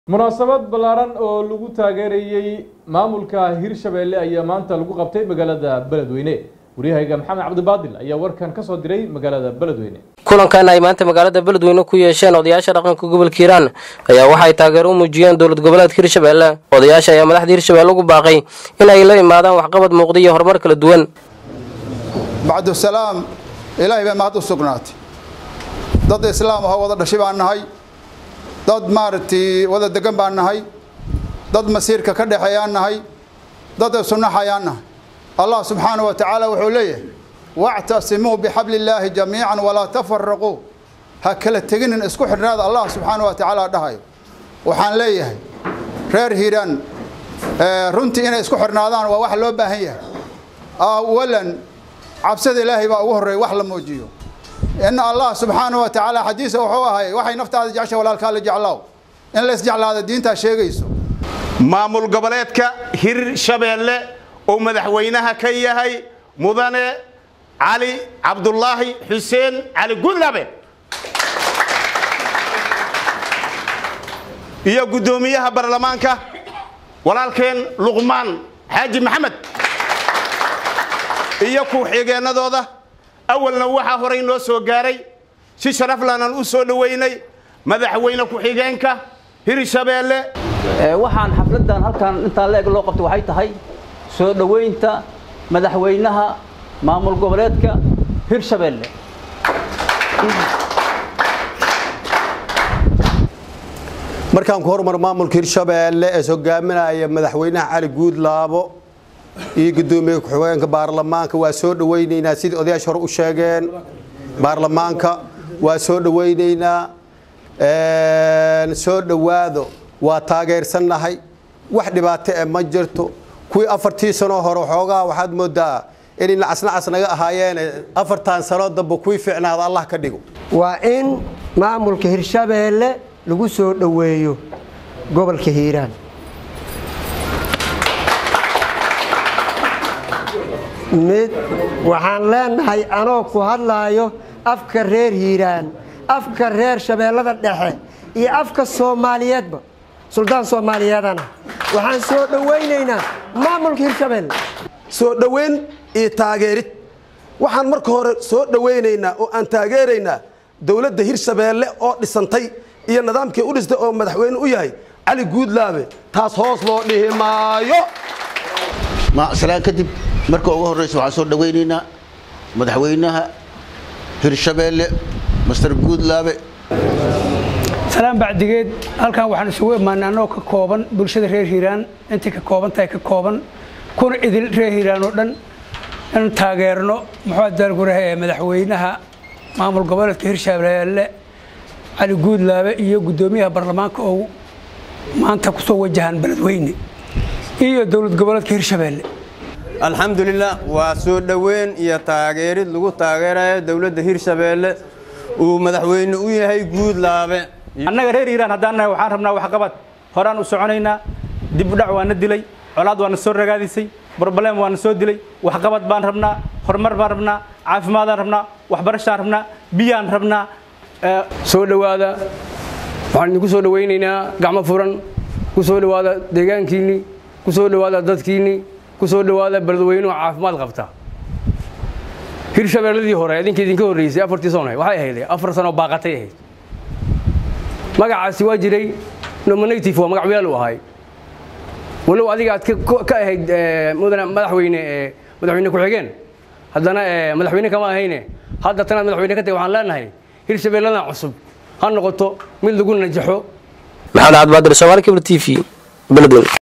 munaasabad ballaaran oo lagu taageerayey maamulka hirshabeelle ayaa maanta lagu qabtay magaalada beledweyne waryahayga maxamed cabdibaadil ayaa warkan ka soo diray magaalada beledweyne kulankan ay maanta magaalada beledweyne ku yeesheen odayaasha dhaqanka gobolka hiiraan ayaa waxay taageero u muujiyeen dowlad goboleedka hirshabeelle odayaasha ayaa madaxda hirshabeelle ugu baaqay in ay la imaadaan waxqabad muuqda iyo horumar kala duwan bacdusalaam ilaahay bay mahad u sugnaatay dad islaam ahoo wada dhashay baan nahay dad maaragtay wada degan baan nahay dad masiirka ka dhexeeyaan nahay dad sunnaxayaan nahay allah subxaanahu wa tacaala wuxuu leeyahay wactasimuu bixabli illaahi jamiican walaa tafaraquu ha kala teginin isku xidhnaada allah subxaanahu wa tacaala dhahayo waxaan leeyahay reer hiiraan runtii inay isku xidhnaadaan waa wax loo baahan yahay awalan cabsida ilaahay baa ugu horreeya wax la muujiyo in allah subxaanahu wa tacaala xadiisa wuxuu ahay waxay naftaada jecesha walaalkaa la jeclaaw in la isjeclaada diintaa sheegayso maamul goboleedka hirshabeelle uu madaxweynaha ka yahay mudane cali cabdulaahi xuseen cali gudlabe iyo guddoomiyaha baarlamaanka walaalkeen luqmaan xaaji maxamed iyo ku-xigeenadooda awalna waxaa horay noo soo gaaray si sharaflanan u soo dhoweynay madaxweyne ku-xigeenka hirshabeelle waxaan xafladan halkan intaa la-eg loo qabtay waxay tahay soo dhoweynta madaxweynaha maamul goboleedka hirshabeelle markaan ku hormar maamulka hirshabeelle ee hogaaminaya madaxweynaha cali guudlaabo iyo guddoomiye ku-xigeenka baarlamaanka waa soo dhoweyneynaa sidii odayaasha hore u sheegeen baarlamaanka waa soo dhoweyneynaa soo dhowaado waa taageersannahay wax dhibaato e ma jirto kuwii afartii sanoo hore xoogaa waxaad moodaa inay nacasnacas naga ahaayeen afartan sanoo dambe kuwii ficnaada allah ka dhigo waa in maamulka hirshabeelle lagu soo dhoweeyo gobolka hiiraan mid waxaan leenahay anoo ku hadlaayo afka reer hiiraan afka reer shabeellada dhexe iyo afka soomaaliyeedba suldaan soomaaliyeedana waxaan soo dhowaynaynaa maamulka hirshabeelle soo dhoweyn iyo taageerid waxaan marka hore soo dhowaynaynaa oo aan taageeraynaa dowladda hirshabeelle oo dhisantay iyo nidaamkii u dhistay oo madaxweyne u yahay cali guudlaabe taas hoos loo dhihi maayo salaan kadib marka ugu horreysa waxaan soo dhowaynaynaa madaxweynaha hirshabeelle master guudlaabe salaan bacdigeed halkan waxaan isugu imaanay annagoo ka kooban bulshada reer hiiraan intay ka kooban tahay ka kooban kuna idil reer hiiraan oo dhan in taageerno muxuu daalguraha ee madaxweynaha maamul goboleedka hirshabeelle cali guudlaabe iyo guddoomiyaha baarlamaanka oo maanta kusoo wajahan beledweyne iyo dowlad goboleedka hirshabeelle alxamdulilah waa soo dhoweyn iyo taageerid lagu taageerayo dowladda hirshabeelle uu madaxweyne u yahay guudlaabe annaga reer hiiraan haddaan nahay waxaan rabnaa waxqabad horaan u soconaynaa dib u dhac waana dilay colaad waana soo ragaadisay broblem waana soo dilay waxqabad baan rabnaa horumar baan rabnaa caafimaadaan rabnaa waxbarashaan rabnaa biyaan rabnaa soo dhowaada waxaan idinku soo dhowaynaynaa gacmo furan ku soo dhowaada deegaankiinnii ku soo dhowaada dadkiinnii ku soo dhowaada beledweynuhu caafimaad qabta hirshabeelladii hore idinka idinka horreysay afartii sano waxay ahayd afar sanoo baaqatay ahayd magacaasi waa jiray nominative waa magac weel u ahay walow adiga aad ka ahayd mudane madaxweyne madaxweyne ku-xigeen haddana madaxweyne kama ahayne hadda tanaad madaxweyne ka tahay waxaan leenahay hirshabeelladan cusub ha noqoto mid lagu najaxo maxamed cabdibaadir soomaali kibr t v beledweyne